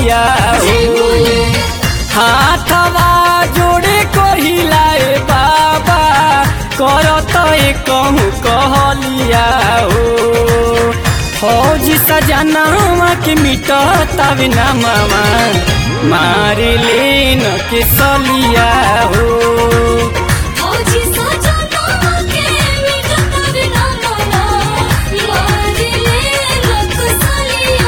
सलिया हो हाथवा जोड़े कहिलाए बाबा करत कहूँ कहलिया हो फौजी सजनावा के मिटतावे ना मामा मार लेन के सलिया हो फौजी सजना के मिटत बिना मना मार ले लक सलिया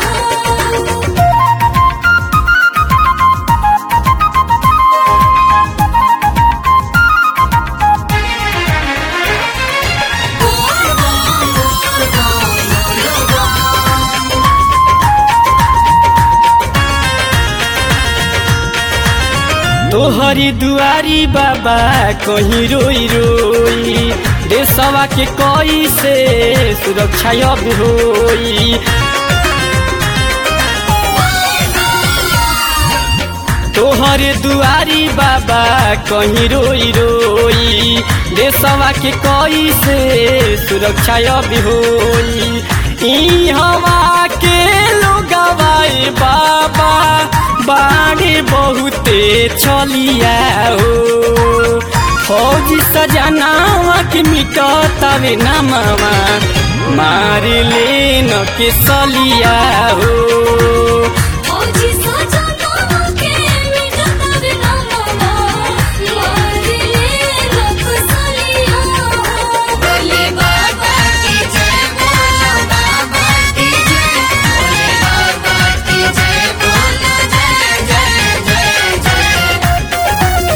तोहरी दुआरी बाबा कहीं रोई रोई देशवा के कोई से सुरक्षा अब होई तोहरे दुआरी बाबा कहीं रोई रोई देशवा के कोई से सुरक्षा अब होई ई हवा के लोगवाए बाबा बाढ़े बहुते चलिया हो फौजी सजनावा के मिटतावे ना मामा मार लेन के सलिया हो फौजी सजना के मिटत बिना मना मार ले लक सलिया बोले बाबा की जय बोलो बाबा की जय बोले बाबा की जय बोलो जय जय जय जय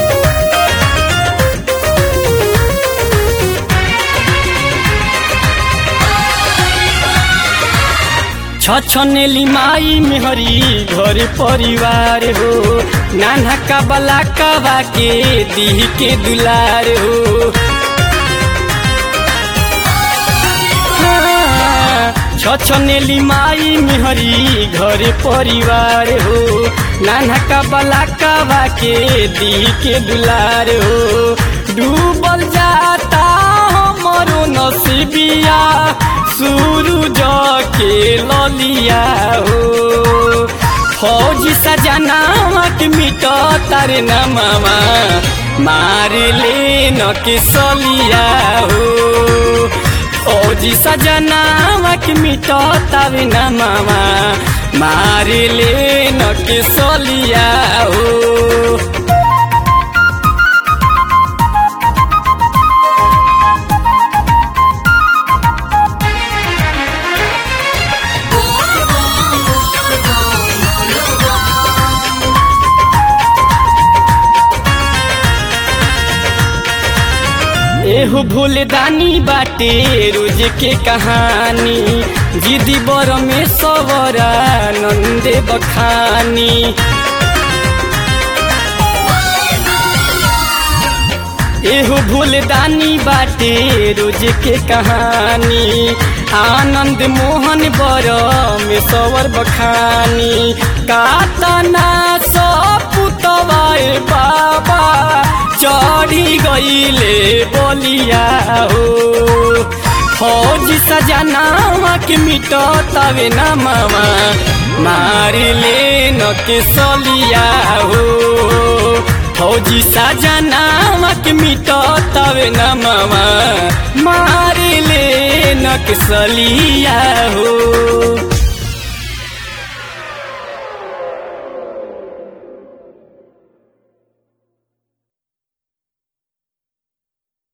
छछनेली माई मेहरी घर परिवार हो नाना का बला कबा के दी के दुलार हो हाँ, छछनेली माई मेहरी घर परिवार हो नाना का बला कबा के दी के दुलार हो डूबल जाता हमरो नसीबिया सूरज के ललिया हो फौजी सजनावा के मिट तारे न मामा मार ले न के सलिया हो फौजी सजनावा के मिट तारे न मामा मार ले न के सलिया हो एहो भूलदानी बाटे रोज के कहानी जिदी बर में सवरा नंदे बखानी एहो भूलदानी बाटे रोज के कहानी आनंद मोहन बर में सवर बखानी कातना सपुतवाए बाबा चढ़ी गईले बोलिया हो फौजी सजनावा के मिट तवे न मामा मार ले न के सलिया हो फौजी सजनावा के मिट तवे न मामा मार ले न के सलिया हो